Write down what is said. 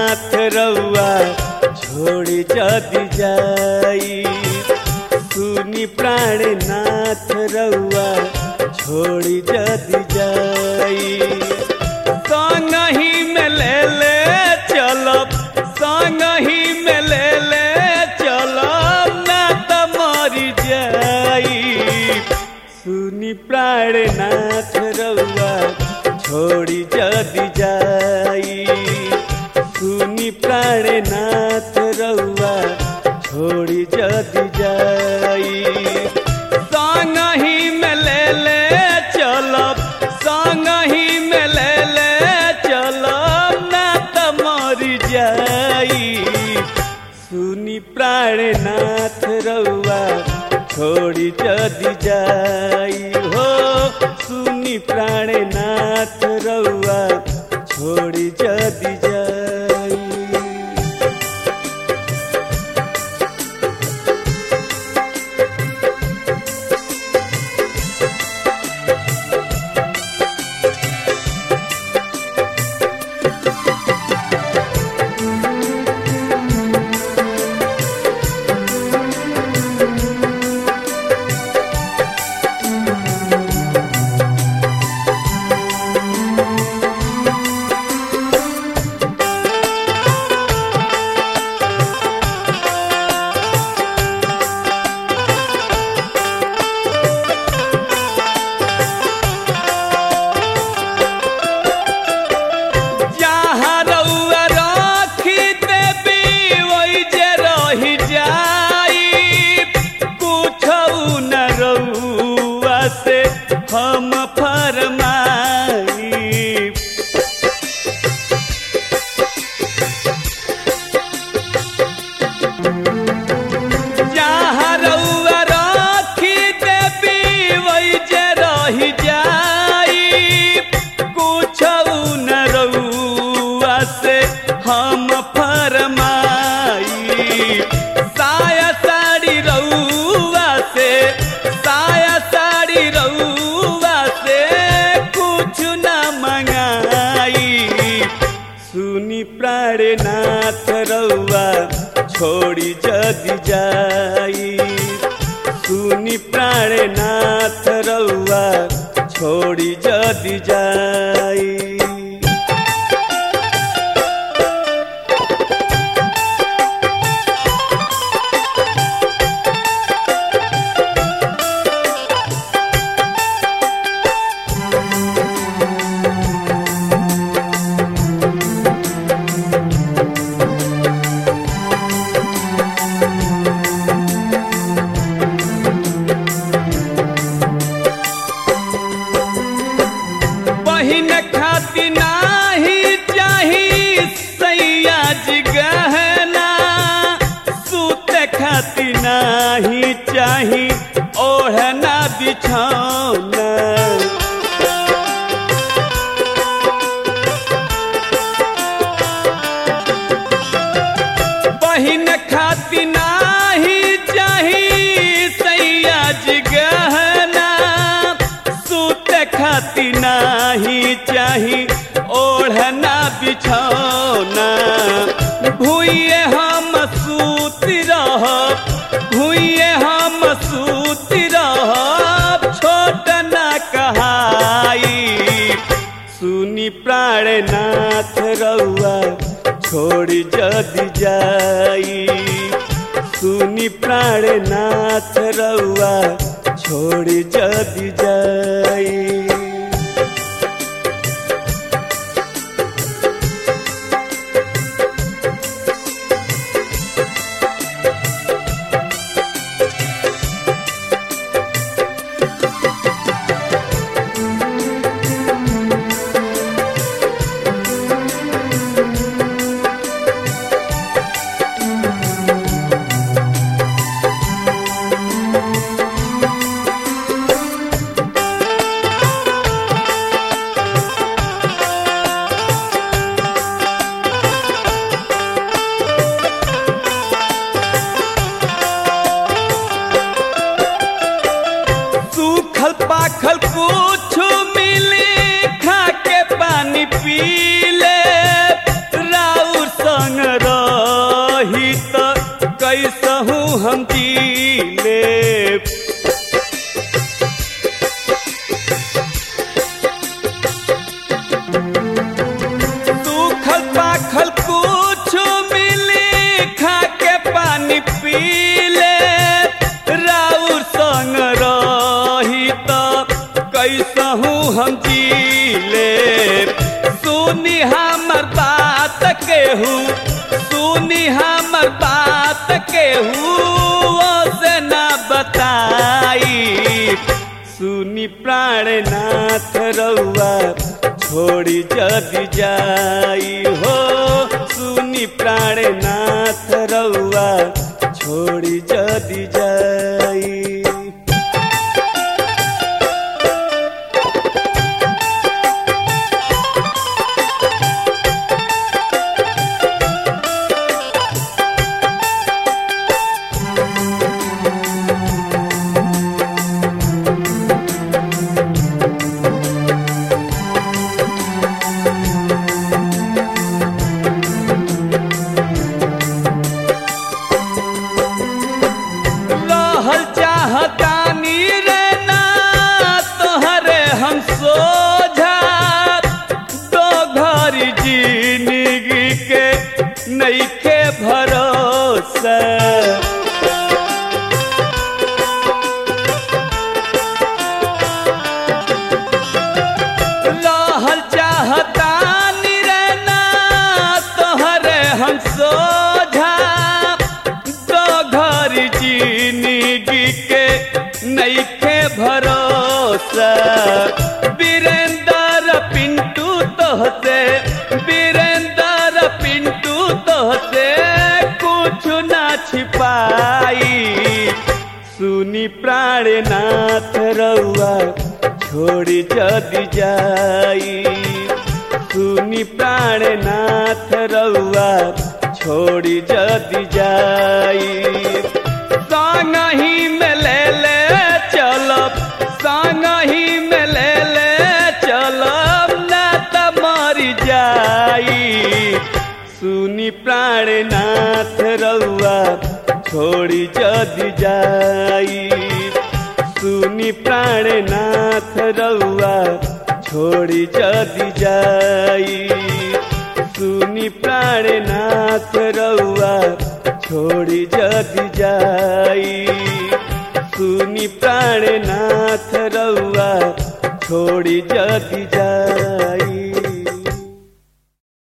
नाथ रउआ छोड़ी जदि जाई सुनी प्राणनाथ रउआ छोड़ी जदि जाई संग ही में ले ले चलब संग ही में ले ले चलब ना त मरी जाई सुनी प्राणनाथ रउआ छोड़ी जदि जाई सुनी प्राणनाथ रउआ छोड़ी जदि जाई संग ही में ले ले चलब संग ही में ले ले चलब ना त मरी जाई सुनी प्राणनाथ रउआ छोड़ी जदि जाई हो सुनी प्राणनाथ रउआ छोड़ी जदि जाई जहाँ रउआ राखी देबी ओइ जे रही जाई कुछौ न रउआ से हम फरमाई जहाँ रउआ राखी देबी ओइ जे रही जाई कुछौ न रउआ से हम फरमाई साया साड़ी रउआ से साया साड़ी रउआ से कुछ न मंगाई सुनी प्राणनाथ रउआ छोड़ी जदि जाई सुनी प्राणनाथ रउआ छोड़ी जदि जाई बहिन खाती नाही चाही सैया जी गहना सूत खाती नाही चाही ओढ़ना बिछौना बहिन खाती नाही चाही सैया जी गहना सूत खाती नाही चाही ओढ़ना बिछौना भूये हम सूत रहब भूये हम सूत रहब छोट न कहाई सुनी प्राणनाथ रउआ छोड़ी जदि जाई सुनी प्राणनाथ रउआ छोड़ी जदि जाई हम जीले सूखल पाखल कुछ मिली खा के पानी पी ले राउर संग रही तो कैसहू हम जीले सुनी हमर बात केहू सुनी हमर बात केहू से ना बताई सुनी प्राणनाथ रउआ छोड़ी जदि जाई हो सुनी प्राणनाथ रउआ छोड़ी जदि जाई रहल चाहतानी रे ना तोहरे हम सोझा दो घर जिंदगी के नईखे भरोसा रहल चाहतानी रे ना तोहरे हम सोझा दो घर जिंदगी के नईखे भरोसा वीरेंद्र पिंटू तोहसे वीरेंद्र पिंटू तोहसे कुछ ना छिपाई सुनी प्राणनाथ रउआ छोड़ी जदि जाई सुनी प्राणनाथ रउआ छोड़ी जदि जाई संग ही में ले ले चलब संग ही में ले ले चलब ना त मर जाई सुनी प्राणनाथ रउआ छोड़ी जदि जाई सुनी प्राणनाथ रउआ छोड़ी जदि जाई सुनी प्राणनाथ रउआ छोड़ी जदि जाई सुनी प्राणनाथ रउआ छोड़ी जदि जाई